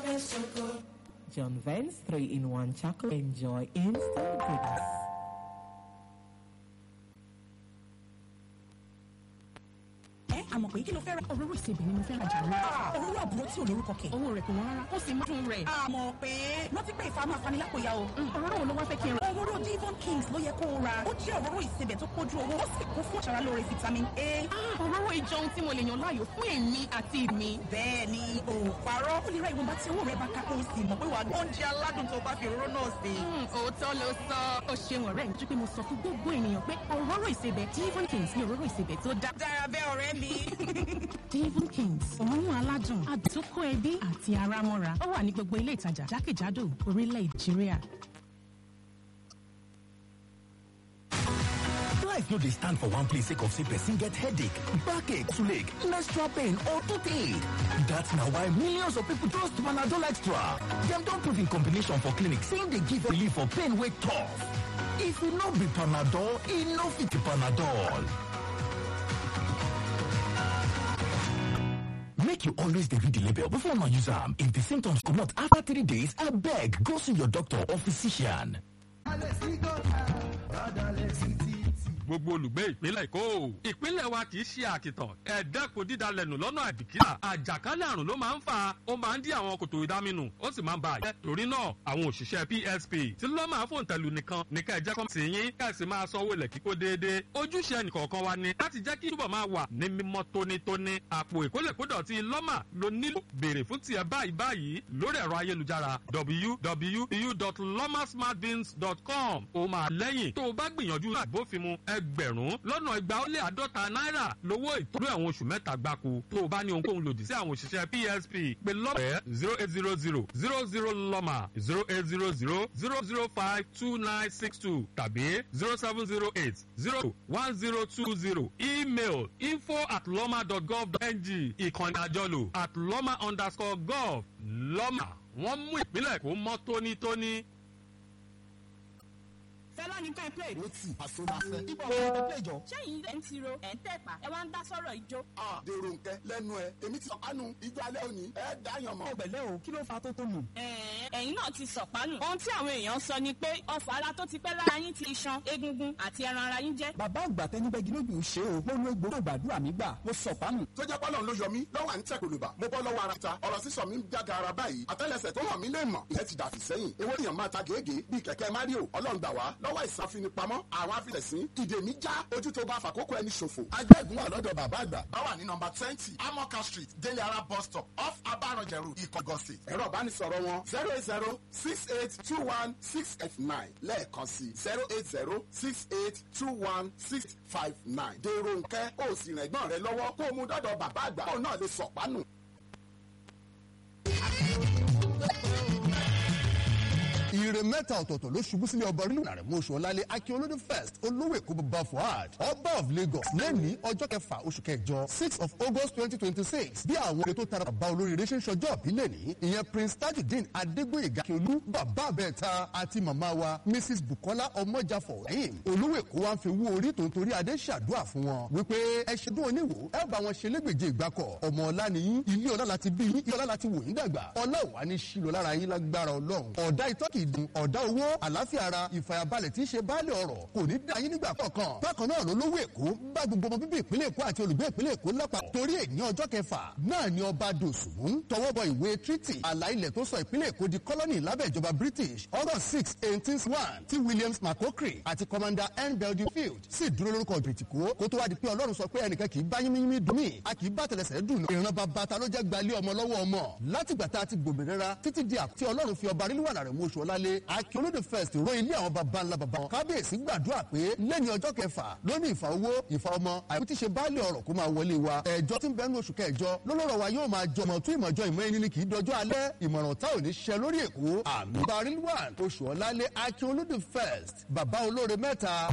John Vance 3-in-1 chocolate. Enjoy instant goodness. ẹ àmọ̀ pé kí ló fẹ́ ra. òróró ìsebẹ̀ ni mo fẹ́ ra jà lọ. òróró àbúrò tí ò lórúkọ kẹ̀. owó rẹ̀ kò wọ́n rárá ó sì mú dùn rẹ̀. àmọ̀ pé rántí pé ìfàmù afanilákòyà o. òróró wo ló wá fẹ́ kí n ra. òróró Devon Kings ló yẹ kó o ra. ó jẹ́ òróró ìsebẹ̀ tó kójú owó ó sì kún fún aṣara lóore vitamin A. òróró ìjọ ohun tí mo lè yàn láàyò fún èmi àti mi. bẹ́ẹ̀ ni o ò parọ́. ó lè ra ìwọ̀nba tí owó rẹ̀ bá ká kó o sì mọ̀ pé wàá oúnjẹ aládùn tó bá fi òróró náà sè. òótọ́ ló sọ ó ṣeun ọ̀rẹ́ mi. pé mo sọ fún gbogbo ènìyàn pé òróró ìsebẹ̀ Devon Kings ni òróró ìsebẹ̀ tó dá. dára bẹ́ẹ̀ ọ̀rẹ́ mi. Devon Kings òórùn aládùn àdókò ẹbí àti ara mọ́ra ó wà ní gbogbo ilé ìtajà jákèjádò orílẹ̀ Nàìjíríà. Life no dey stand for one place sake of say person get headache, backache, toothache, menstrual pain or toothache. That's na why millions of people trust Panadol Extra. Dem don prove in combination for clinic say e dey give relief for pain wey tough. If e no be Panadol, e no fit be Panadol. Make you always dey read the label before una use am. If the symptoms comot after three days, abeg go see your doctor or physician. gbogbo olùgbé ìpínlẹ̀ èkó ìpínlẹ̀ wa kì í ṣe àkìtàn ẹ̀ẹ́dẹ́kun dídalẹ̀nù lọ́nà àbìkíyà àjàkálẹ̀ àrùn ló máa ń fà ó máa ń dí àwọn kòtò ìdáminù ó sì máa ń ba àjẹ́ torí náà àwọn òṣìṣẹ́ psp tí ló máa fòun tẹ̀lú nìkan ní ká ẹ jẹ́ kọ́ sí yín ká ẹ sì máa sanwó ilẹ̀ kíkó déédéé ojúṣe ẹnìkọ̀ọ̀kan wa ni láti jẹ́ kí túbọ̀ máa wà ní mímọ́ tónítóní àpò ìkólẹ̀kódọ̀tí lọ́mà ló nílò béèrè fún tiẹ̀ báyìí báyìí lórí ẹ̀rọ ayélujára www.lomasmartbins.com ó máa lẹ́yìn tó o bá gbìyànjú àbófinmu ẹgbẹ̀rún lọ́nà igba ó lé àádọ́ta náírà lówó ìtọ́jú ẹ̀wọ̀n oṣù mẹ́ta gbáko tó o bá ní ohunkóhun lòdì sí àwọn òṣìṣẹ́ psp pé lọ́pẹ́ zero eight zero zero zero zero lọ́mà zero eight zero zero zero zero five two nine six two tàbí zero seven zero eight zero one zero two zero email info at lọ́mà dot gov dot ng ìkànnì àjọlò at lọ́mà underscore gov lọ́mà wọ́n mú ìpínlẹ̀ kó mọ́ tónítóní. fẹ́lá ní ká ẹ play. ó tì àsonafẹ́. ibà wọn ò play jọ. sẹ́yìn ẹ̀ ń tiro ẹ̀ ń tẹ̀pá ẹ wá ń dá sọ́rọ̀ ijó. a dèrò nkẹ lẹ́nu ẹ èmi ti sọkánu ijó alẹ́ òní ẹ dáyàn mọ́. ẹgbẹ̀lẹ́ o kí ló fa tó tó nù. ẹ̀ẹ́n ẹ̀yin náà ti sọ̀pánù. ohun tí àwọn èèyàn sọ ni pé ọfà ara tó ti pẹ́ lára yín ti ṣan egungun àti ẹran ara yín jẹ́. bàbá àgbà tẹnibẹ́gi lójú ṣe o mo lo egbòro gbàdúrà mi gbà mo sọ pánù. tó jẹ́ pọ́lọ́n ló yọ mí lọ́wọ́ à ń tẹ̀ kòlùbà mo bọ́ lọ́wọ́ ara ta ọ̀rọ̀ sísọ mi ń jága ara báyìí àtẹ́lẹsẹ̀ tó hàn mí lè mọ̀ ìyẹn ti dàfí sẹ́yìn ewé èèyàn máa ta gègé bíi kẹ̀kẹ́ mario ọlọ́run gbà wá lọ́wọ́ ìsàfinipamọ́ àwọn afilẹ̀sìn ìdè mi já ojú tó bá fàkókò ẹni ṣòfò. ajẹ́gun wà lọ́dọ̀ bàbá àgbà bá wà ní nọmba twenty amoka street délé ara bus stop off abaranjẹrù ìkọgọ́sì. ẹ̀rọ ìbánisọ̀rọ̀ wọn zero eight zero six eight two one six eight nine lẹ́ẹ̀kan sí zero eight zero six eight two one six five nine. dèrò nkẹ́ ó sì rìn ẹ̀gbọ́n rẹ lọ́wọ́ kó o mú dọ́dọ̀ bàbá àgbà kó o náà lè sọ̀pánù. ire mẹ́ta ọ̀tọ̀ọ̀tọ̀ ló ṣubú sílé ọba orílẹ̀ rẹ̀ mọ́ṣọ́ ọ̀làlẹ̀ akíolódé first olówó èkó bàbá fuad ọba of lagos lẹ́ni ọjọ́ kẹfà oṣù kẹjọ six of august twenty twenty six bí àwọn èrè tó tara bàbá olóríire ṣe ń ṣọjọ́ ìbílẹ̀ ní ìyẹn prince tajudeen adégbòyèga akíolú bàbá abẹ́ẹ̀ta àti màmá wa mrs bukola ọmọjàfọ̀ ẹ̀yìn olówó èkó wa ń fi wú orí tó ń torí adé ṣàdúrà fún wọn wípé ẹ ṣe dún oníwò ẹ bá wọn ṣe légbèje ìgbàkọ̀ ọmọ ọlá ni yín ilé ọlá láti bí yín ilé ọlá láti wò yín dàgbà ọlá òwá ní ṣílò lára yín lágbára ọlọ́run ọ̀dà ìtọ́kì dùn ọ̀dà owó àlàáfíà ara ìfàyàbalẹ̀ tí í ṣe baálé ọ̀rọ̀ kò ní dá yín nígbà kọ̀ọ̀kan bákan náà ló lówó èkó bá gbogbo ọmọ bíbí ìpínlẹ̀ èkó àti olùgbé ìpínlẹ̀ èkó lápapọ̀ torí èyí ọjọ́ kẹfà náà ni ọba dòsùn tọwọ́ bọ ìwé treaty àlà ilẹ̀ tó sọ ìpínlẹ̀ èkó di kọ́lọ́nì lábẹ́ ìjọba british august six eighteen one tí williams mccockery àti commander n beldefield sì dúró lórúkọ bìtìkó kó tó wá di pé ọlọ́run sọ pé ẹnìkan kì í bá yínmíyínmí dùn mí a kì í bá tẹlẹsẹ̀ dùn ìran bàbá ta ló jẹ́ gbalẹ̀ ọmọ lọ́wọ́ ọmọ látìgbà tá a ti gbòmìnira títí di àti ọlọ́run fi ọba nílùú àlàrẹ̀ mú oṣù ọlálé akíolódé first ro ilé àwọn baba ńlá baba wọn kábíyèsí gbàdúrà pé lẹ́ni ọjọ́ kẹfà lóní ìfà owó ìfà ọmọ àìkú tí ṣe báàlì ọ̀rọ̀ kó máa wọlé wa ẹ̀jọ́ tí ń bẹ́ẹ̀ ní oṣù kẹjọ lọ́lọ́rọ̀ wa yóò máa jọmọ̀ tún ìmọ̀jọ ìmọ̀ ẹni ni kì í dọjọ́ alẹ́ ìmọ̀ràn tá ò ní ṣẹ lórí èkó àmì barilwan oṣù ọ̀lálé akíolódé first baba olóore mẹ́ta